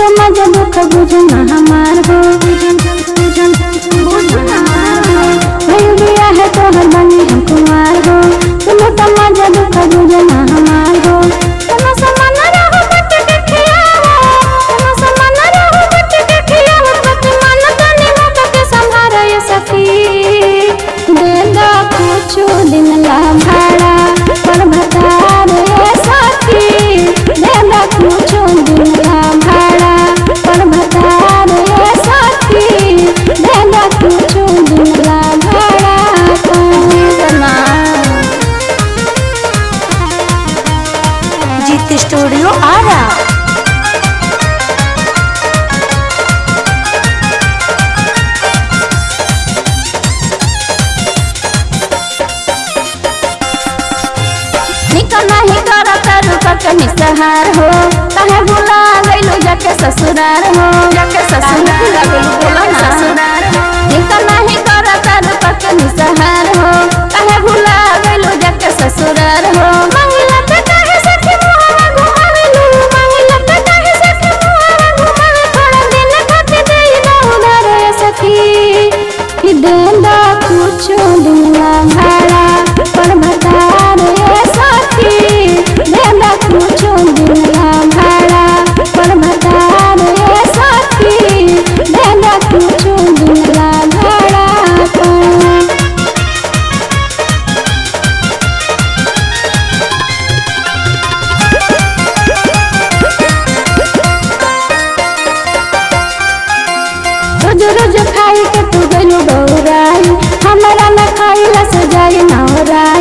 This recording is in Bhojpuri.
तो मजा दुख बुझना हमार हो बुझना भइल बिया है तोहर बनी हम कुमार हो तुम तो मजा दुख बुझना हमार हो तुम समान रहो बट के खियावो तुम समान रहो बट के खियावो पति मन तनी मुख के संभारो ये सखी दे दो कुछ दिन ला भाड़ा पर भतार ये सखी दे दो कुछ दिन ला भाड़ा पर भतार ये सखी दे दो कुछ दिन ला भाड़ा पर जीत स्टूडियो आरा निक नहीं कर करू ककनी सहार हो कहे भुला गइलो जाके ससुरार हो जाके ससुरार भुला गइलो बोला ना ससुरार निक नहीं कर करू ककनी सहार हो कहे भुला गइलो जाके ससुरार हो मंगला पे काहे सखी मुहावा घुमावेलू मंगला पे काहे सखी मुहावा घुमावे थोड़ा दिन खातिर देई ना उधार ए सखी कि दे दा कुछ दिन ला भाड़ा पर भतार ए सखी दे दा कुछ दिन ला भाड़ा पर भतार ए सखी दे दा कुछ दिन ला भाड़ा पर रोज रोज खाई के तू गइलो बौराई हमरा न खाइला से जाई ना ओराई